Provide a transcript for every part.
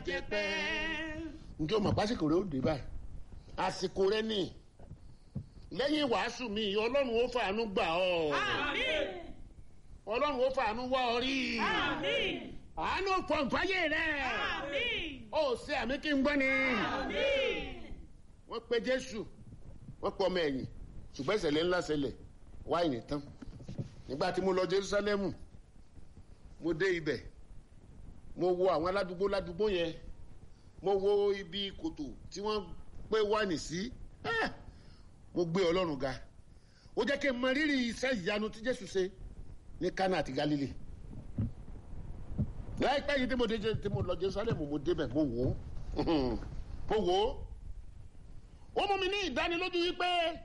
jẹ pẹ́. njẹ́ o mọ̀ pásíkò rẹ ó dé báyìí àsìkò rẹ ni lẹ́yìn wàásù mi ọlọ́run ó fàánú gbà ọ́ Àmín. ọlọ́run ó fàánú wá ọ rí Àmín. àánú fọ̀nfáyé rẹ Àmín. ó ṣe àmì kí n gbọ́ ni Àmín. wọ́n pe jésù wọ́n pe ọmọ ẹ̀yìn ṣùgbọ́n ìṣẹ̀lẹ̀ ńlá ṣẹlẹ̀ wáìnì tán nígbà tí mo lọ jerusalem mo dé ibẹ̀ mo wo àwọn aládùúgbò ládùúgbò yẹn mo wo ibi kòtò tí wọ́n pé wáìnì sí Ah! mo gbé ọlọ́run ga ó jẹ́ kí n mọ rírì iṣẹ́ ìyanu tí jésù ṣe ní kánà àti galilei láìpẹ́ yìí tí mo dé tí mo lọ jerusalem mo débẹ̀ mo wò ó mo wò ó ó mú mi ní ìdánilójú wípé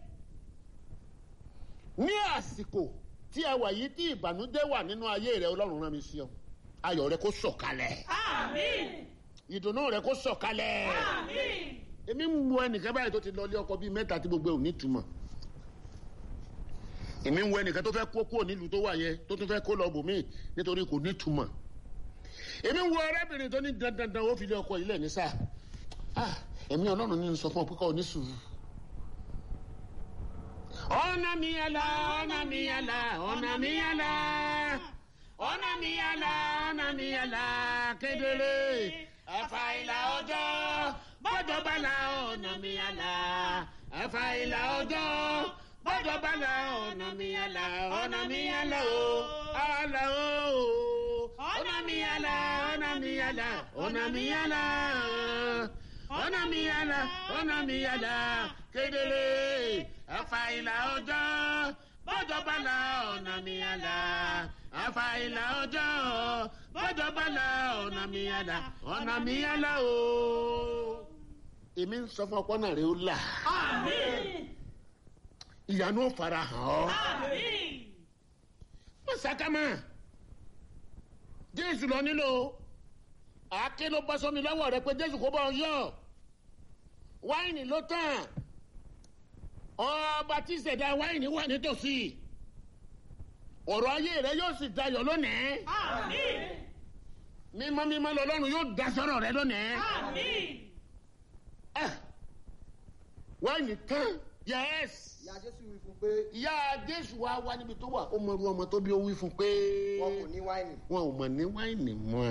ní àsìkò tí a wà yìí tí ìbànújẹ́ wà nínú ayé rẹ ọlọ́run rán mi sí ọ ayọ̀ rẹ kó sọ̀kalẹ̀ Àmín. ìdùnnú rẹ kó sọ̀kalẹ̀ Àmín. èmi ń wo ẹnìkan báyìí tó ti lọ ilé ọkọ bíi mẹ́ta tí gbogbo ẹ̀ ò ní túmọ̀ èmi ń wo ẹnìkan tó fẹ́ kó kúrò nílùú tó wà yẹn tó tún fẹ́ kó lọ bòmíì nítorí kò ní túmọ̀ èmi ń wo ọ̀rẹ́bìnrin tó ní dandandan ó fi ilé ọkọ yìí lẹ̀ ní sáà ah èmi ọlọ́run ní sọ fún ọ pé kọ́ ọ ní sùúrù. ọ̀nà mi yàrá ọ̀nà mi yàrá ọ̀nà mi yàrá ọ̀nà mi yàrá ọ̀nà mi yàrá kedere ẹ̀fà ìlà ọjọ́ bọ́jọ́ bala ọ̀nà mi yàrá ẹ̀fà ìlà ọjọ́ bọ́jọ́ bala ọ̀nà mi yàrá ọ̀nà mi yàrá o àlà o ọ̀nà mi yàrá ọ̀nà mi yàrá ọ̀nà mi yàrá ọ̀nà mi yàrá ọ̀nà mi yàrá kedere ẹ̀fà ìlà ọjọ́ bọ́jọ́ bala ọ̀nà mi yàrá ẹ̀fà ìlà ọjọ́ bọ́jọ́ bala ọ̀nà mi yàrá ọ̀nà mi yàrá o. èmi ń sọ fún ọpọ́nà rẹ ó là Àmín. ìyanu ó fara hàn ọ́ Àmín. wọ́n sàkámà jésù lọ nílò àáké ló bọ́ sómi lọ́wọ́ rẹ pé jésù kó bọ́ ọ yọ wáìnì ló tàn ọba tí ìṣẹ̀dá wáìnì wà nítòsí ọ̀rọ̀ ayé rẹ yóò sì dayọ̀ lónìí Àmín. mímọ́ mímọ́ lọ́lọ́run yóò dá sọ́rọ̀ rẹ lónìí Àmín. Ah, wáìnì tán yẹ́s ìyá jésù wí fún pé ìyá jésù wa wá níbi tó wà ó mọ irú ọmọ tó bí ó wí fún pé wọn kò ní wáìnì wọn ò mọ̀ ní wáìnì mọ́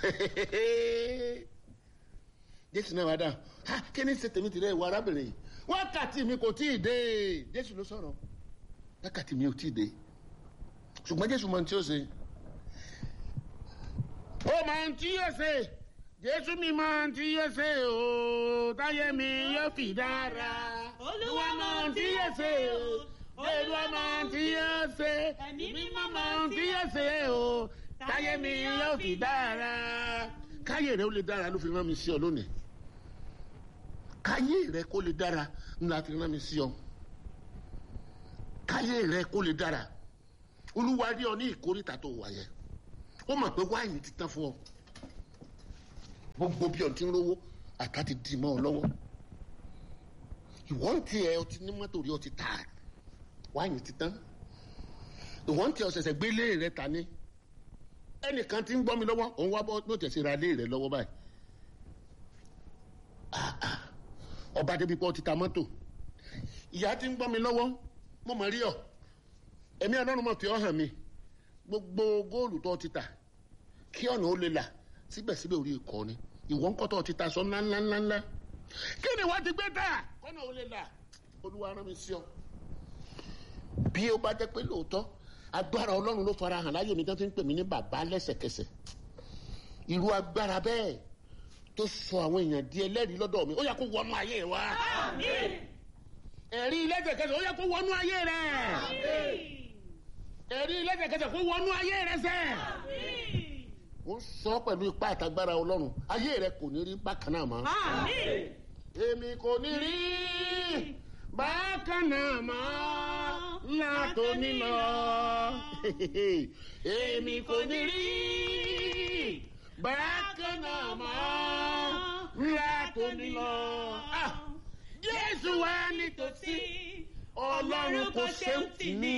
jésù náà wá dá ha kí ni ṣe tèmi tìrẹ ìwà arábìnrin yìí wákàtí mi kò tí ì dé jésù ló sọ̀rọ̀ wákàtí mi ò tí ì dé ṣùgbọ́n jésù mọ ohun tí ó ṣe ó mọ ohun tí yóò ṣe jésù mi mọ ohun tí yóò ṣe o táyé mi yóò fi dára Olúwa mọ ohun tí yóò yóò ṣe o. olúwa mọ ohun tí yóò ṣe Ẹ̀mí mímọ́ mímọ́ mọ ohun tí yóò ṣe o táyé mi yóò fi dára káyé rẹ ó lè dára ló fi rán mi sí ọ lónìí káyé rẹ kó lè dára ńlá fi rán mi sí ọ káyé rẹ kó lè dára olúwa rí ọ ní ìkórìtà tó wà yẹn ó mọ̀ pé wáìnì ti tán fún ọ gbogbo bí ọ ti ń rówó àtà ti dì mọ́ ọ lọ́wọ́ ìwọ́n ti ẹ ọtí ní mọ́tò rí ọtí tà wáìnì ti tán ìwọ́n ti ọ̀sẹ̀sẹ̀ gbélé rẹ ta ní ẹnìkan ti ń gbọ́ mi lọ́wọ́ òun wá bọ́ ló tẹ̀sí ra lé rẹ lọ́wọ́ báyìí Ah, ah. ọba débi pọ́ ti ta mọ́tò ìyá ti ń gbọ́ mi lọ́wọ́ mo mọ̀ rí ọ ẹ̀mí ọlọ́run mọ̀ fi ọ́ hàn mi gbogbo góòlù tó ti tà kí ọ̀nà ó lè là síbẹ̀síbẹ̀ orí ikọ̀ ni ìwọ ń kọ́tọ̀ ti ta sọ ńláńláńláńlá kí ni wọ́n ti gbé tà kọ́nà ó lè là olúwa rán mi sí ọ bí ó bá jẹ́ pé lóòótọ́ agbára ọlọ́run ló fara hàn láyé mi tán fi ń pè mí ní bàbá lẹ́sẹ̀kẹsẹ̀ irú agbára bẹ́ẹ̀ tó sọ àwọn èèyàn di ẹlẹ́rìí lọ́dọ̀ mi ó yẹ kó wọnú ayé wa Àmín. ẹ̀rí lẹ́sẹ̀kẹsẹ̀ ó yẹ kó wọnú ayé rẹ̀ Àmín. ẹ̀rí lẹ́sẹ̀kẹsẹ̀ kó wọnú ayé rẹ̀ sẹ́ Àmín. ó sọ pẹ̀lú ipá àtagbára ọlọ́run ayé rẹ̀ kò ní rí bákan náà mọ́ Àmín. èmi kò ní rí bákan náà mọ́ látòní lọ èmi kò ní rí bákan náà mọ́ látòní lọ. Ah, Jésù wá nítòsí ọlọ́run kò ṣe ń tì ní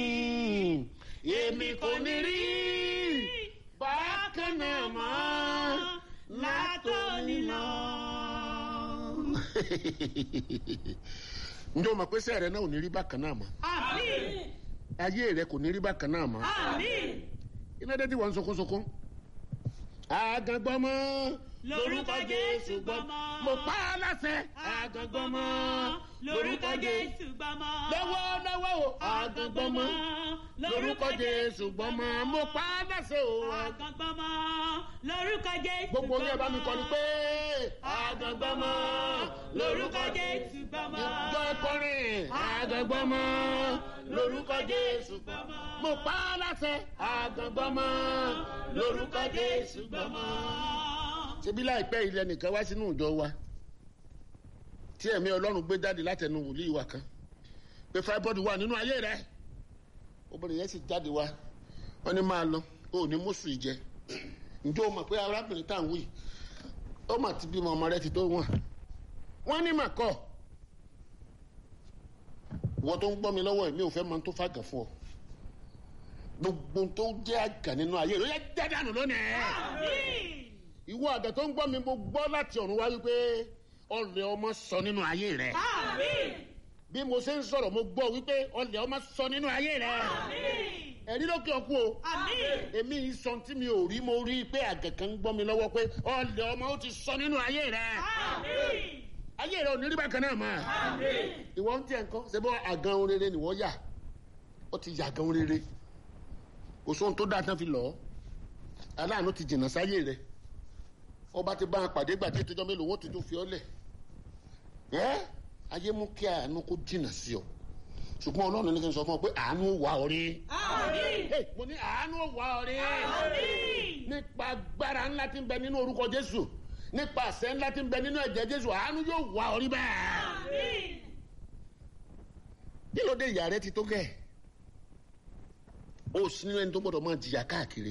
èmi kò ní rí bákan náà mọ́ látòní lọ. ǹjẹ́ o mọ̀ pé sẹ́ẹ̀rẹ̀ náà ò ní rí bákan náà mọ́ àmín ayé rẹ kò ní rí bákan náà mọ́ àmín iná dé tí wọ́n ń sunkúnsunkún. àgàngbọ́mọ lórúkọ jésù gbọmọ. mo pa á láṣẹ àgàngbọ́mọ lórúkọ jésù gbọmọ. lọ́wọ́ lọ́wọ́ o àgàngbọ́mọ lórúkọ jésù gbọ́mọ mo pa á láṣẹ o. àgàngbọmọ lórúkọ jésù gbogbo yẹn bá mi kọ́ ni pé àgàngbọ́mọ lórúkọ jésù gbọmọ. ìjọ kọrin àgàngbọ́mọ lórúkọ jésù gbọ́mọ mo pa á láṣẹ àgàngbọ́mọ lórúkọ jésù gbọ́mọ. ṣebí láìpẹ́ ilẹ̀ nìkan wá sínú ìjọ wa tí ẹ̀mí ọlọ́run gbé jáde látẹnu wòlíì wa kan pé fáibọ́ọ̀dù wà nínú ayé rẹ obìnrin yẹn sì jáde wá wọ́n ní máa lọ ó ní mọ́sù ìjẹ ǹjẹ́ o mọ̀ pé arábìnrin tá à ń wí ó mà ti bímọ ọmọ rẹ ti tó wọn wọ́n ní mà kọ́ wọ́n tó ń gbọ́ mi lọ́wọ́ mi ò fẹ́ máa tó fàgàn fún ọ gbogbo tó jẹ́ àgà nínú ayé rẹ ó yẹ dẹ́dánù lónìí àmín ìwọ àgbẹ̀ tó ń gbọ́ mi mo gbọ́ láti ọ̀run wá wípé ọlẹ̀ ọmọ sọ nínú ayé rẹ̀ àmín bí mo ṣe ń sọ̀rọ̀ mo gbọ́ wípé ọlẹ̀ ọmọ sọ nínú ayé rẹ̀ àmín ẹ̀rí lókè ọkú o àmín èmi yìí sọ tí mi ò rí mo rí i pé àgbẹ̀ kan ń gbọ́ mi lọ́wọ́ pé ọlẹ̀ ọmọ ó ti sọ nínú ayé rẹ̀ àmín ayé rẹ̀ ò ní rí bákan náà mọ́ àmín ìwọ ń tiẹ̀ nǹkan ṣe bọ́ àgàn orere ni wọ́n yà ó ti yà àgàn orere kò sóhun tó dáa tán fi lọ́ aláàánú ti jìnnà sáyé rẹ̀ ọba ti bá a pàdé gbàdé tó jọ mélòó wọn ti tún fi ọ lẹ ẹ ayé mú kí àánú kó jìnnà sí ọ ṣùgbọ́n ọlọ́run ní kí n sọ fún ọ pé àánú wà ọ rí àmín Hey, mo ní àánú wà ọ rí àmín nípa agbára ńlá tí ń bẹ nínú orúkọ jésù nípa àṣẹ ńlá tí ń bẹ nínú ẹ̀jẹ̀ jésù àánú yóò wà ọ rí bẹ́ẹ̀ àmín kí ló dé ìyá rẹ ti tó gẹ̀ ó sì nínú ẹni tó gbọdọ̀ máa jìyà káàkiri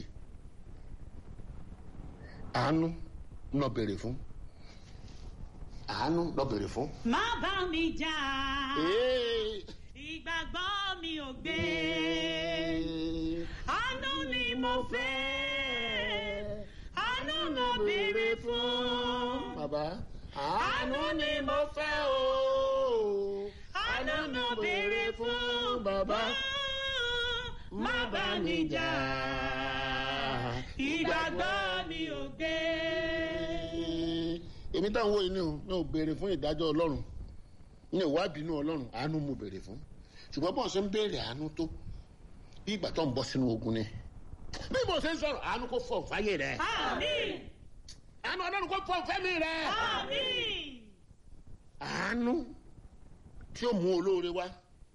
àánú lọ bèrè fún àánú lọ bèrè fún. má bá mi jà Ee. ìgbàgbọ́ mi ò gbé àánú ni mo fẹ́ àánú mo béèrè fún bàbá àánú ni mo fẹ́ o àánú mo béèrè fún bàbá má bá mi jà ìgbàgbọ́ mi ò gbé. èmi táwọn wo inú mi ò béèrè fún ìdájọ́ ọlọ́run ní ìwádìí inú ọlọ́run àánú mo béèrè fún ṣùgbọ́n bọ́n ṣe ń béèrè àánú tó bí ìgbà tó ń bọ́ sínú ogun ni bí mo ṣe ń sọ̀rọ̀ àánú kò fọ̀ fáyé rẹ̀ àmín àánú ọlọ́run kò fọ̀ fẹ́mi rẹ̀ àmín àánú tí ó mú olóore wá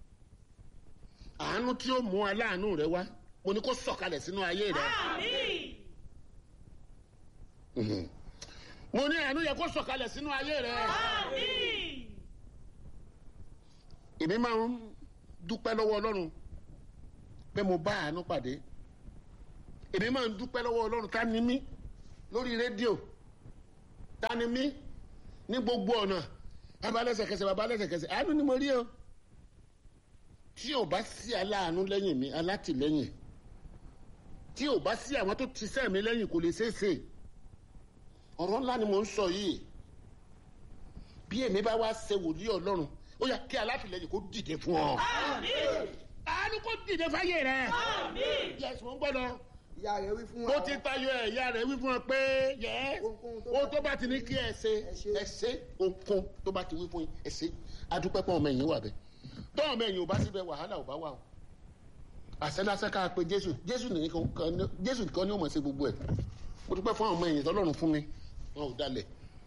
àánú tí ó mú aláàánú rẹ wá mo ní kó sọ̀kalẹ̀ sínú ayé rẹ àmín Mhm. mo ní àánú yẹ kó sọ̀kalẹ̀ sínú ayé rẹ àmín èmi máa ń dúpẹ́ lọ́wọ́ ọlọ́run pé mo bá àánú pàdé èmi máa ń dúpẹ́ lọ́wọ́ ọlọ́run ta ni mí lórí rédíò ta ni mí ní gbogbo ọ̀nà bàbá lẹ́sẹ̀kẹsẹ̀ bàbá lẹ́sẹ̀kẹsẹ̀ àánú ni mo rí o tí ò bá sí aláàánú lẹ́yìn mi alátìlẹ́yìn tí ò bá sí àwọn tó ti sẹ́ mi lẹ́yìn kò lè ṣeé ṣe ọ̀rọ̀ ńlá ni mò ń sọ yìí bí èmi bá wá ṣe wòlíì ọlọ́run ó yà kí alátìlẹ́yìn kó dìde fún ọ àmín àánú kó dìde fáyé rẹ àmín yẹsùn mo ń gbọ́dọ̀ ìyá rẹ̀ wí fún bó ti tayọ ẹ̀yà rẹ̀ wí fún ọ pé yẹ Ohunkóhun tó o bá- tó bá ti ní kí ẹ ṣe Ẹ ṣe. ẹ ṣe ohunkóhun tó bá ti wí fún yín ẹ ṣe adúpẹ́ pọ̀ ọmọ ẹ̀yìn wà bẹ́ẹ̀ tó ọmọ ẹ̀yìn ò bá síbẹ̀ wàhálà ò bá wà o àṣẹdáṣẹ ká pe jésù jésù nìkan kan- jésù nìkan ni ó mọ̀ ṣe gbogbo ẹ̀ mo dúpẹ́ fún ọmọ ẹ̀yìn tọ́lọ́run fún mi wọn ò dalẹ̀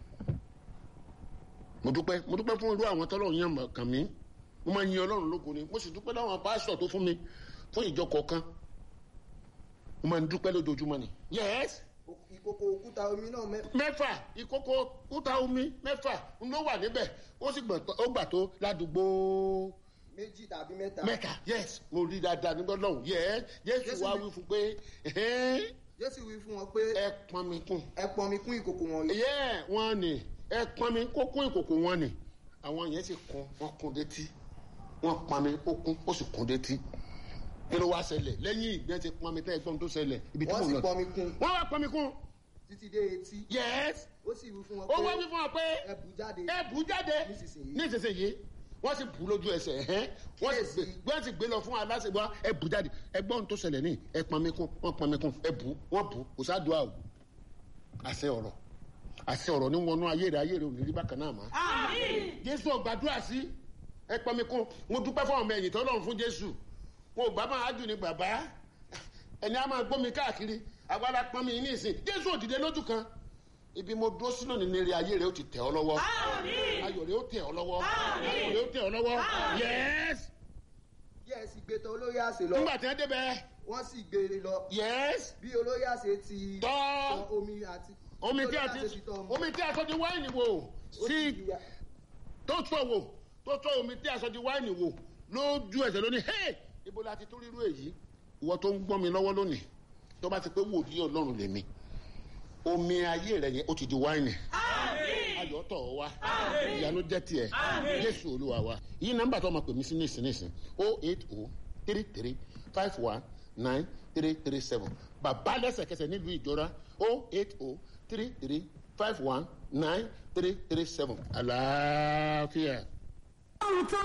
mo dúpẹ́ mo dúpẹ́ fún irú àwọn tọ́lọ́run yàn mọ̀ kàn mí mo máa yin ọlọ́run lógo ni mo sì dúpẹ́ láwọn pásítọ̀ tó fún mi fún ìjọ kọ̀ọ̀kan mo máa ń dúpẹ́ lójoojúmọ́ ni. yes ìkòkò òkúta omi náà mẹ́ mẹ́fà ìkókó kúta omi mẹ́fà ló wà níbẹ̀ ó sì gbọ̀n tó- ó gbà tó ládùúgbò méjì tàbí mẹ́ta mẹ́ta yes mo rí dáadáa nígbà lọ́hùn yes jésù Jésù wá ní- wí fún pé ẹ̀hẹ́n, jésù wí fún wọn pé ẹ pọn mi kún ẹ pọn mi kún ìkòkò wọn yìí yẹ wọn ni ẹ pọn mi kó kún ìkòkò wọn ni àwọn yẹn sì kún wọn kún détí wọn pọn mi ó kún ó sì kún détí kí ló wá ṣẹlẹ̀ lẹ́yìn ìgbẹ́ ti pọn mi tẹ́ ẹgbọ́n tó ṣẹlẹ̀ ibi tí wọ́n mo sì lọ pọn mi kún wọ́n wá pọn mi kún títí dé etí yes ó sì wí fún wọn ó wá wí pé fún ọ pé ẹ bù jáde ẹ bù jáde Nísinsìnyí. nísinsìnyí wọ́n sì bù lójú ẹsẹ̀ ẹ̀hẹ́n wọ́n sì gbé Kíyèsí. wọ́n sì gbé lọ fún aláṣẹ̀gbọ́n ẹ bù jáde ẹ gbọ́ ohun tó ṣẹlẹ̀ ní ẹ pọn mi kún wọ́n pọn mi kún ẹ bù wọ́n bù kò sádùá o àṣẹ ọ̀rọ̀ àṣẹ ọ̀rọ̀ ní wọnú ayé rẹ ayé rẹ ò ní rí bákan náà mọ́ Àmín. jésù ọgbàdúrà sí ẹ pọn mi kún mo dúpẹ́ fún ọmọ ẹ̀yìn tó lọ́run fún jésù mo bá máa dùn ní bàbá ẹni a máa gbómi káàkiri agbára pọn mi ní ìsìn jésù òdìdé lójú kan ibi mo dúró sínú ní eré ayé rẹ ó ti tẹ̀ ọ́ lọ́wọ́ Àmín. ayọ̀ rẹ ó tẹ̀ ọ́ lọ́wọ́ Àmín. ayọ̀ rẹ ó tẹ̀ ọ́ lọ́wọ́ Àmín. yẹ́s yẹ́ ẹ sì gbé tọ olóyè àṣẹ lọ nígbà tí wọ́n débẹ̀ wọ́n sì gbé e lọ yẹ́s bí olóyè àṣẹ ti Tọ́. tọ omi àti omi tí a olóyè ti àṣẹ tọ ọmọ. omi tí a sọ di wáìnì wò Ó sí sì yà- tó tọ́ wò tó tọ́ omi tí a sọ di wáìnì wò lójú ẹsẹ̀ lónìí hey ibo la ti tó rírú èyí ìwọ tó ń gbọ́ mi lọ́wọ́ lónìí tó bá ti pé wòlíì ọlọ́run lèmi omi ayé rẹ yẹn ó ti di wáìnì Àmín. ayọ̀ tọ̀ ọ́ wá Àmín. ìyanu jẹ́ tiẹ̀ Àmín. jésù olúwa wa yìí nọ́mbà tó máa pè mí sí nísìn nísìn o eight o three three five one nine three three seven bàbá lẹ́sẹ̀kẹsẹ̀ nílùú ìjọra o eight o three three five one nine three three seven àlàáfíà.